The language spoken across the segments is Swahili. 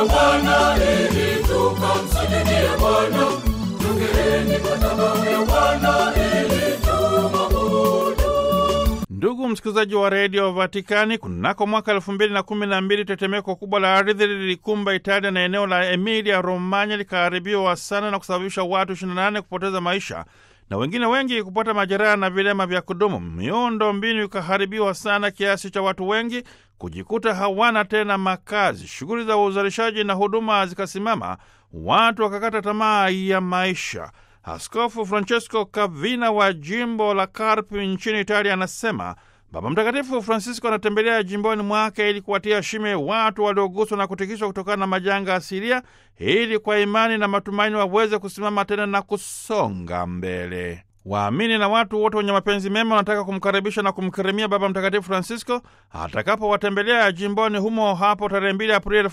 Bwana ili tukamsujudie Bwana. Jongeeni madhabahu ya Bwana ili tumwabudu. Ndugu msikilizaji wa redio Vatikani, kunako mwaka elfu mbili na kumi na mbili tetemeko kubwa la ardhi lilikumba Italia na eneo la Emilia Romanya likaharibiwa sana na kusababisha watu 28 kupoteza maisha na wengine wengi kupata majeraha na vilema vya kudumu. Miundo mbinu ikaharibiwa sana kiasi cha watu wengi kujikuta hawana tena makazi. Shughuli za uzalishaji na huduma zikasimama, watu wakakata tamaa ya maisha. Askofu Francesco Kavina wa jimbo la Carpi nchini Italia anasema Baba Mtakatifu Francisco anatembelea jimboni mwake ili kuwatia shime watu walioguswa na kutikiswa kutokana na majanga asilia, ili kwa imani na matumaini waweze kusimama tena na kusonga mbele. Waamini na watu wote wenye mapenzi mema wanataka kumkaribisha na kumkirimia Baba Mtakatifu Francisco atakapowatembelea jimboni humo hapo tarehe 2 Aprili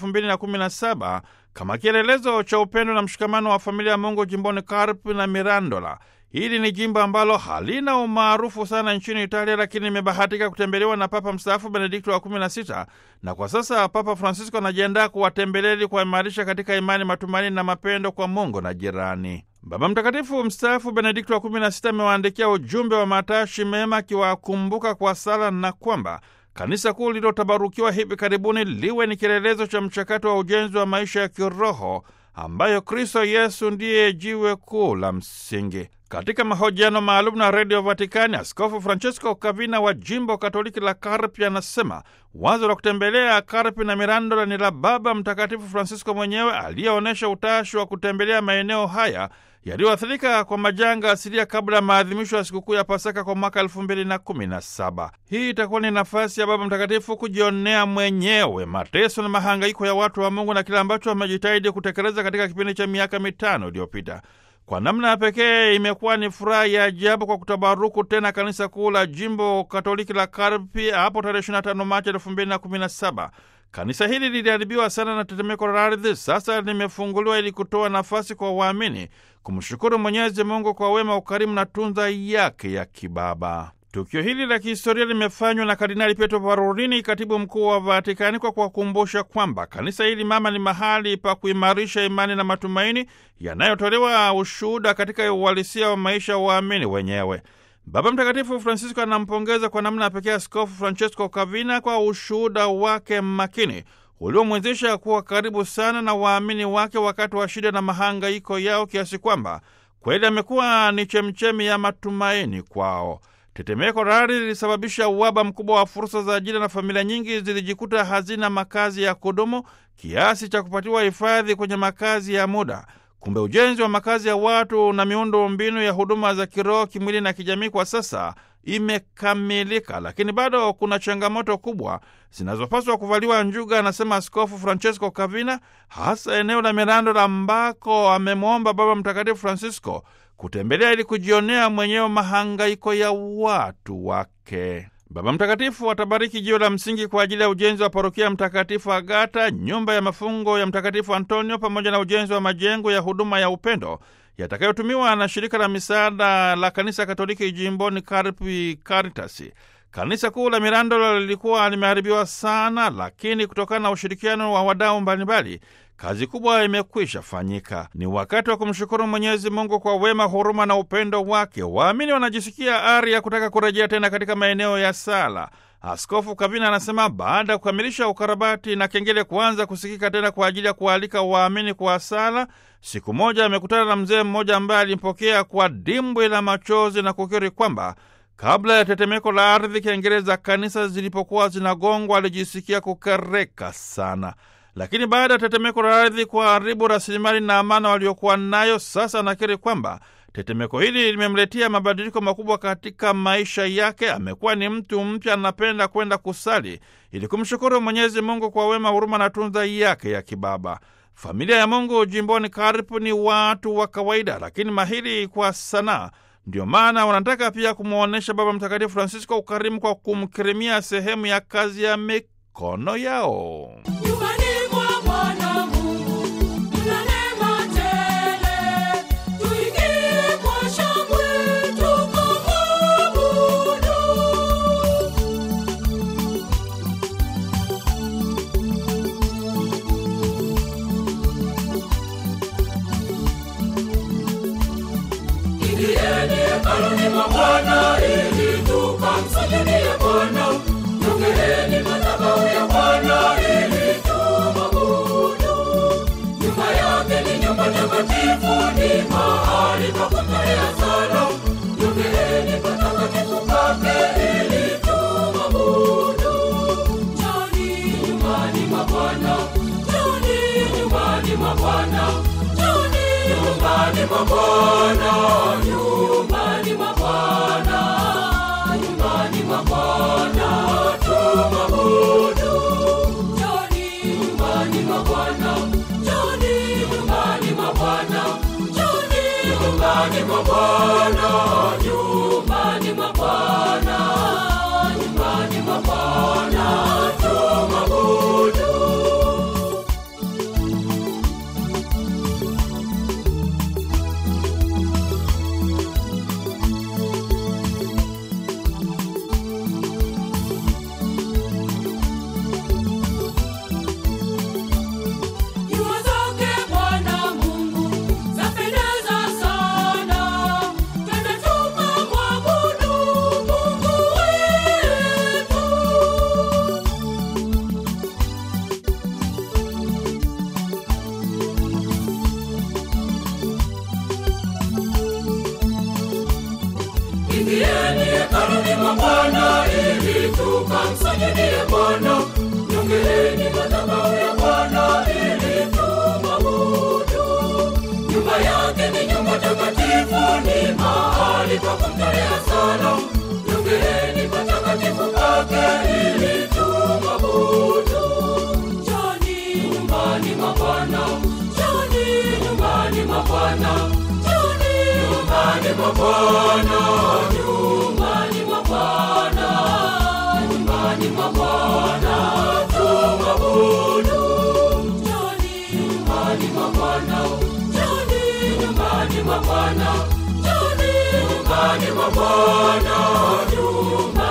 2017 kama kielelezo cha upendo na mshikamano wa familia ya Mungu jimboni Karpi na Mirandola. Hili ni jimbo ambalo halina umaarufu sana nchini Italia, lakini imebahatika kutembelewa na Papa mstaafu Benedikto wa 16 na kwa sasa Papa Francisco anajiandaa kuwatembelea ili kuwaimarisha katika imani, matumaini na mapendo kwa Mungu na jirani. Baba Mtakatifu mstaafu Benedikto wa 16 amewaandikia ujumbe wa matashi mema akiwakumbuka kwa sala na kwamba kanisa kuu lililotabarukiwa hivi karibuni liwe ni kielelezo cha mchakato wa ujenzi wa maisha ya kiroho ambayo Kristo Yesu ndiye jiwe kuu la msingi. Katika mahojiano maalum na redio Vatikani, Askofu Francesco Kavina wa jimbo Katoliki la Karpi anasema wazo la kutembelea Karpi na Mirandola ni la Baba Mtakatifu Francisco mwenyewe aliyeonyesha utashi wa kutembelea maeneo haya yaliyoathirika kwa majanga asilia kabla ya maadhimisho ya sikukuu ya Pasaka kwa mwaka elfu mbili na kumi na saba. Hii itakuwa ni nafasi ya Baba Mtakatifu kujionea mwenyewe mateso na mahangaiko ya watu wa Mungu na kile ambacho amejitahidi kutekeleza katika kipindi cha miaka mitano iliyopita. Kwa namna ya pekee imekuwa ni furaha ya ajabu kwa kutabaruku tena kanisa kuu la jimbo Katoliki la Karpi hapo tarehe 25 Machi 2017. Kanisa hili liliharibiwa sana na tetemeko la ardhi, sasa limefunguliwa ili kutoa nafasi kwa waamini kumshukuru Mwenyezi Mungu kwa wema, ukarimu na tunza yake ya kibaba. Tukio hili la kihistoria limefanywa na Kardinali Pietro Parolini, katibu mkuu wa Vatikani, kwa kuwakumbusha kwamba kanisa hili mama ni mahali pa kuimarisha imani na matumaini yanayotolewa ushuhuda katika uhalisia wa maisha ya waamini wenyewe. Baba Mtakatifu Francisco anampongeza kwa namna ya pekee Askofu Francesco Kavina kwa ushuhuda wake makini uliomwezesha kuwa karibu sana na waamini wake wakati wa shida na mahangaiko yao, kiasi kwamba kweli amekuwa ni chemchemi ya matumaini kwao. Tetemeko la ardhi lilisababisha uhaba mkubwa wa fursa za ajira na familia nyingi zilijikuta hazina makazi ya kudumu kiasi cha kupatiwa hifadhi kwenye makazi ya muda. Kumbe ujenzi wa makazi ya watu na miundo mbinu ya huduma za kiroho, kimwili na kijamii kwa sasa imekamilika, lakini bado kuna changamoto kubwa zinazopaswa kuvaliwa njuga, anasema Askofu Francesco Kavina, hasa eneo la Mirandola ambako amemwomba Baba Mtakatifu Francisco kutembelea ili kujionea mwenyewe mahangaiko ya watu wake. Baba Mtakatifu atabariki jiwe la msingi kwa ajili ya ujenzi wa parokia Mtakatifu Agata, nyumba ya mafungo ya Mtakatifu Antonio, pamoja na ujenzi wa majengo ya huduma ya upendo yatakayotumiwa na shirika la misaada la kanisa Katoliki jimboni Karpi, Caritas. Kanisa kuu la Mirandola lilikuwa limeharibiwa sana, lakini kutokana na ushirikiano wa wadau mbalimbali kazi kubwa imekwisha fanyika. Ni wakati wa kumshukuru Mwenyezi Mungu kwa wema, huruma na upendo wake. Waamini wanajisikia ari ya kutaka kurejea tena katika maeneo ya sala. Askofu Kavina anasema baada ya kukamilisha ukarabati na kengele kuanza kusikika tena kwa ajili ya kualika waamini kwa sala, siku moja amekutana na mzee mmoja ambaye alimpokea kwa dimbwi la machozi na kukiri kwamba kabla ya tetemeko la ardhi, kengele za kanisa zilipokuwa zinagongwa, alijisikia kukereka sana lakini baada ya tetemeko la ardhi kuharibu rasilimali na amana waliokuwa nayo, sasa anakiri kwamba tetemeko hili limemletea mabadiliko makubwa katika maisha yake. Amekuwa ni mtu mpya, anapenda kwenda kusali ili kumshukuru Mwenyezi Mungu kwa wema, huruma na tunza yake ya kibaba. Familia ya Mungu jimboni Karipu ni watu wa kawaida, lakini mahiri kwa sanaa. Ndio maana wanataka pia kumwonyesha Baba Mtakatifu Francisco ukarimu kwa kumkirimia sehemu ya kazi ya mikono yao. Nyumbani mwa Bwana Mungu mna neema tele, tuingie kwa shangwe tukamwabudu. mwa Bwana ili tukamsujudie Bwana. Jongeeni madhabahu ya Bwana ili tumwabudu. Nyumba yake ni nyumba takatifu, ni mahali pa kutolea sala. Jongeeni patakatifu pake ili tumwabudu. Njoni nyumbani mwa Bwana, njoni nyumbani mwa Bwana, njoni nyumbani mwa Bwana, nyumbani mwa Bwana, nyumbani mwa Bwana tumwabudu. Njoni nyumbani mwa Bwana, njoni nyumbani mwa Bwana, njoni nyumbani mwa Bwana, nyumbani mwa Bwana, nyumbani mwa Bwana tumwabudu. Jua zake Bwana Mungu zapendeza sana, twende tukamwabudu Mungu wetu. Ingieni hekaluni mwa Bwana ili tukamsujudie Bwana. Jongeeni madhabahu ya Bwana ili tumwabudu. Nyumba yake ni nyumba takatifu, ni mahali pa kumtolea sala. Jongeeni patakatifu pake ili tumwabudu. Njoni nyumbani mwa Bwana, njoni nyumbani mwa Bwana, njoni nyumbani mwa Bwana, nyumbani mwa Bwana, nyumbani mwa Bwana tumwabudu. Njoni nyumbani mwa Bwana, njoni nyumbani mwa Bwana, njoni nyumbani mwa Bwana, nyumbani